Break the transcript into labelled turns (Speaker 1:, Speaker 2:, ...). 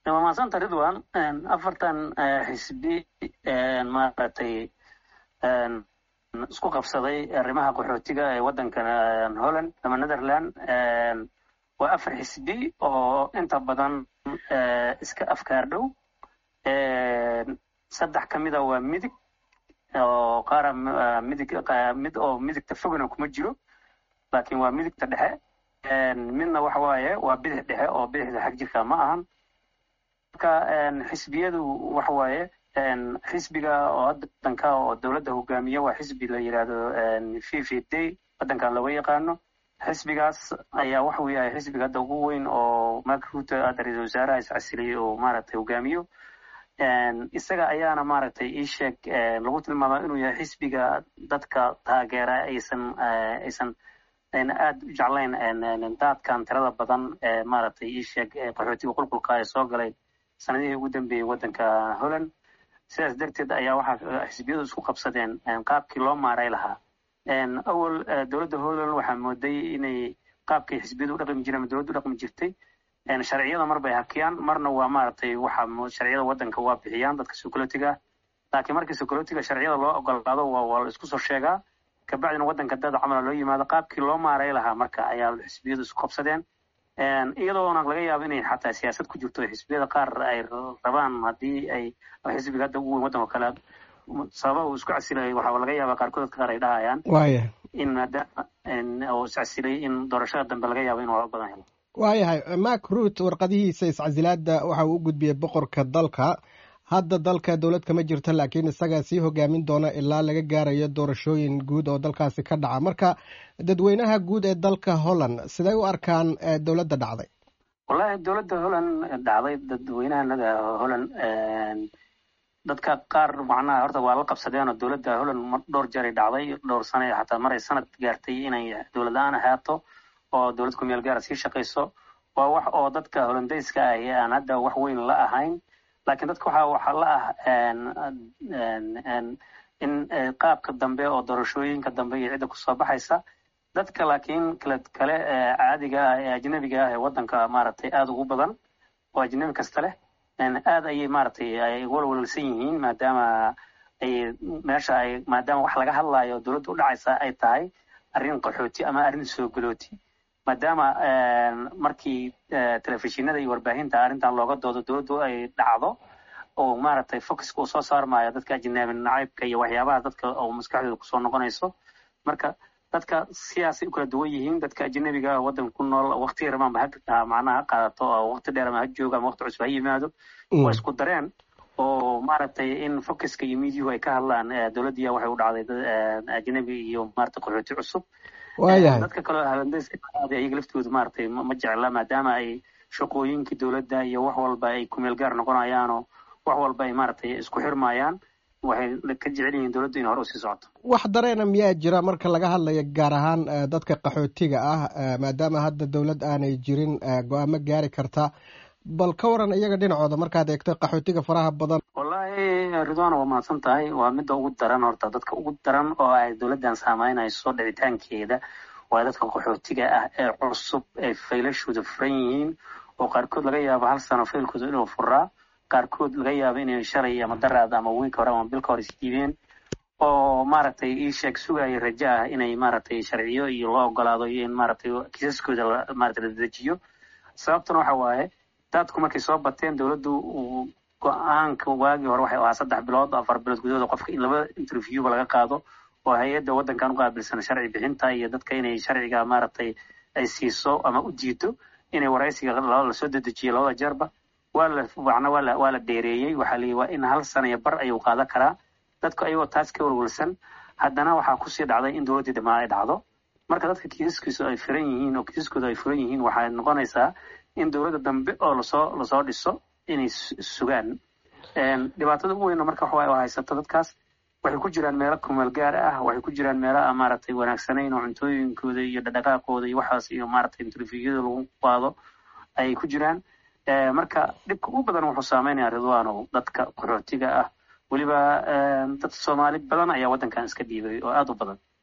Speaker 1: waa mahadsanta ridwan afartan xisbi maaragtay isku qabsaday arrimaha qaxootiga ee waddankan holland ama netherland waa afar xisbi oo inta badan iska afkaar dhow saddex ka mida waa midig oo qaara midig mid oo midigta fogna kuma jiro laakiin waa midigta dhexe midna waxa waaye waa bidix dhexe oo bidixda xag jirka ma ahan marka xisbiyadu waxa waaye xisbiga oo waddanka oo dowladda hogaamiya waa xisbi la yidhaahdo v v d waddankan looga yaqaano xisbigaas ayaa waxuu yahay xisbiga hadda ugu weyn oo mark ruto hadda ra-iisul wasaaraha iscasiliyey oo maaragtay hogaamiyo isaga ayaana maaragtay ii sheeg lagu tilmaamaa inuu yahay xisbiga dadka taageera aysan aysan ayna aada u jeclayn daadkan tirada badan ee maaragtay ii sheeg qaxootiga qulqulka ee soo galay sanadihii ugu dambeeyey waddanka holland sidaas darteed ayaa waxaa xisbiyadu isku qabsadeen qaabkii loo maaray lahaa awal dowladda holland waxaa mooday inay qaabkii xisbiyadu u dhaqmi jireen ama dowladda u dhaqmi jirtay sharciyada mar bay hakiyaan marna waa maaragtay waxa sharciyada waddanka waa bixiyaan dadka security-ga laakiin markii security-ga sharciyada loo ogolaado waa waa la isku soo sheegaa kabacdina waddanka dad camala loo yimaado qaabkii loo maaray lahaa marka ayaa xisbiyadu isku qabsadeen iyadoona laga yaabo inay xataa siyaasad ku jirto xisbiyada qaar ay rabaan haddii ay xisbiga hadda ugu weyn waddanka kale sababa uu isku casilay waxaa laga yaaba qaarkood dadka qaar ay dhahayaan
Speaker 2: waaya
Speaker 1: in maadaama uu iscasilay in doorashada dambe laga yaabo inuu badan helo
Speaker 2: waayahay mark ruut warqadihiisa iscasilaadda waxa uu u gudbiyey boqorka dalka hadda dalka dowlad kama jirto laakiin isagaa sii hogaamin doona ilaa laga gaarayo doorashooyin guud oo dalkaasi ka dhaca marka dadweynaha guud ee dalka holland siday u arkaan dowladda dhacday
Speaker 1: wallahi dowladda holland dhacday dadweynahanada holland dadka qaar macnaha horta waa la qabsadeen oo dowladda holland dhowr jeeray dhacday dhowr sane xataa maray sanad gaartay inay dowlad la-aan ahaato oo dowlad ku meel gaara sii shaqayso waa wax oo dadka hollandayska ahi aan hadda wax weyn la ahayn laakiin dadka waxaa waxaa la ah in qaabka dambe oo doorashooyinka dambe iyo cidda kusoo baxaysa dadka laakiin kale kale caadiga ah ee ajnabiga ah ee waddanka maaragtay aada ugu badan oo ajnabi kasta leh aad ayay maaragtay ay walwalsan yihiin maadaama ay meesha ay maadaama wax laga hadlayo dowladda u dhacaysa ay tahay arrin qaxooti ama arrin soo galooti maadaama markii telefishinada iyo warbaahinta arrintan looga doodo dowladdu ay dhacdo oo maaragtay focuska uu soo saarmayo dadka ajnabi nacaybka iyo waxyaabaha dadka oo maskaxdooda kusoo noqonayso marka dadka siyaasay u kala duwan yihiin dadka ajnabiga ah waddanka ku nool waqtiga rabaanba ha macnaha ha qaadato oo waqti dheer ama ha joogo ama waqti cusub ha yimaado waa isku dareen oo maaragtay in focuska iyo miidiyuhu ay ka hadlaan dowladdiya waxay u dhacday dad ajnabi iyo maaragtay qaxooti cusub
Speaker 2: waayahay
Speaker 1: dadka kaleo holandayska ayaga laftooda maaragtay ma jecla maadaama ay shaqooyinkii dowladda iyo wax walba ay kumeel gaar noqonayaanoo wax walba ay maaragtay isku xirmayaan waxay ka jecel yihiin dowladdu inay hore usii socoto
Speaker 2: wax dareena miyaa jira marka laga hadlayo gaar ahaan dadka qaxootiga ah maadaama hadda dowlad aanay jirin go-aamo gaari karta bal ka waran iyaga dhinacooda markaad eegto qaxootiga faraha badan
Speaker 1: wallahi ridwana waa mahadsan tahay waa midda ugu daran horta dadka ugu daran oo ay dowladdan saameynayso dhicitaankeeda waa dadka qaxootiga ah ee cusub ee faylashooda furan yihiin oo qaarkood laga yaabo hal sano faylkooda inuu furaa qaarkood laga yaabo inay shalay ama daraad ama wiilka hore ama bilka hore isdiibeen oo maaragtay ii sheeg sugaya rajo ah inay maaragtay sharciyo iyo loo ogolaado iyo in maaragtay kiisaskooda maaragtay la dedejiyo sababtuna waxa waaye dadku markay soo bateen dowladdu uu go-aanka waagii hore waxay ahaa saddex bilood afar bilood gudahooda qofka in laba interviewba laga qaado oo hay-adda waddankan u qaabilsan sharci bixinta iyo dadka inay sharciga maaragtay ay siiso ama u diido inay waraysiga lasoo dedejiyo labada jeerba waa la macna waa la waa la dheereeyey waxaa layihi waa in hal sana iyo bar ayuu qaadan karaa dadku ayagoo taas ka walwalsan haddana waxaa kusii dhacday in dowladdii dhamaa ay dhacdo marka dadka kiisaskiisu ay furan yihiin oo kiisaskooda ay furan yihiin waxay noqonaysaa in dowladda dambe oo lasoo lasoo dhiso inay sugaan dhibaatada ugu weyna marka waxa haysato dadkaas waxay ku jiraan meelo kumeel gaar ah waxay ku jiraan meelo aan maaragtay wanaagsanayn oo cuntooyinkooda iyo dhaqdhaqaaqooda iyo waxaas iyo maaragtay interviewada lagu qaado ayay ku jiraan marka dhibka ugu badan wuxuu saameynaya ridwano dadka qaxootiga ah weliba dad soomaali badan ayaa waddankan iska dhiibay oo aada u badan